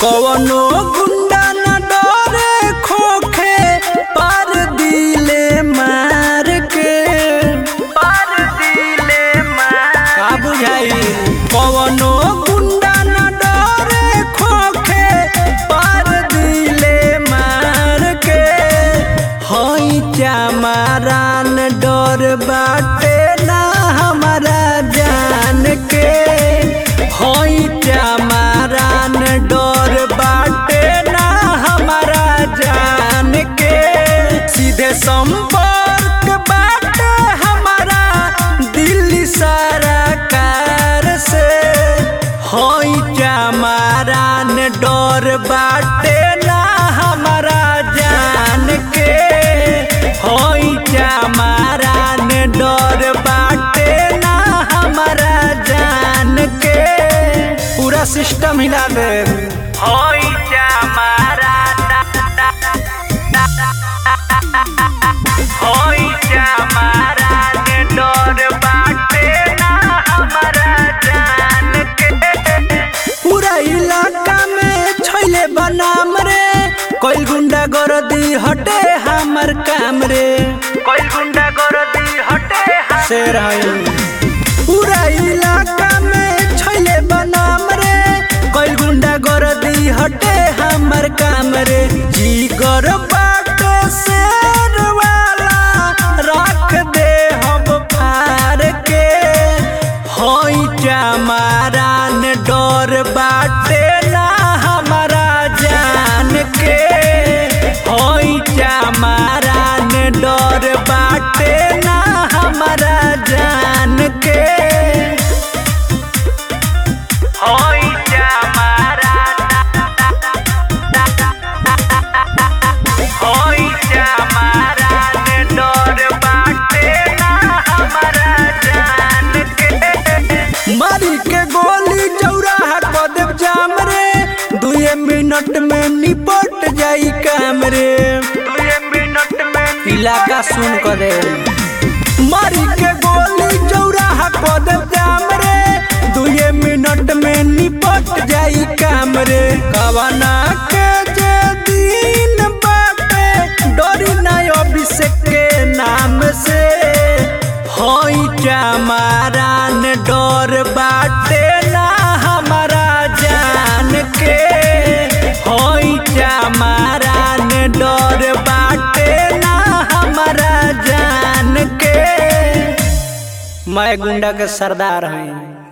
कवनो गुंडा न डरे खोखे पर दिले मार के पर दिले मार का बुझाई कवनो गुंडा न डरे खोखे पर दिले मार के हई चमारान डर बाटे ना हमारा जान के हई चमारान डर बाटे ना हमारा जान के सीधे संपर्क बाटे हमारा दिल्ली सरकार से हई चमारान डर बाटे ना हमारा जान के हई चमारान डर बाटे ना हमारा जान के पूरा सिस्टम हिला दे हई हई चमारान डर बाटे ना हमारा जान के पूरा इलाका में छैले बनाम रे कोई गुंडा गरदी हटे हमर काम रे कोई गुंडा गरदी हटे शेर हई पूरा इलाका में छैले बनाम रे कोई गुंडा गरदी हटे हमर काम रे जीगर बाटे शेर वाला रख दे हम फार के हई चमारान डर बाटे ना हमारा जान के हई चमारान डर बाटे ना हमारा जान के हई चमारान हई चमारान डर बाटे ना हमारा जान के मारी के गोली चौराहा क देव जाम रे दुए मिनट में निपट जाई काम रे दुए मिनट में इलाका सुन कर दे मारी के गोली चौराहा क देव जाम रे दुए मिनट में निपट जाई काम रे कवना के जे दिन बाटे डरी ना अभिषेक के नाम से हई चमारान डर बाटे ना हमारा जान के हई चमारान डर बाटे ना हमारा जान के मैं गुंडा के सरदार हई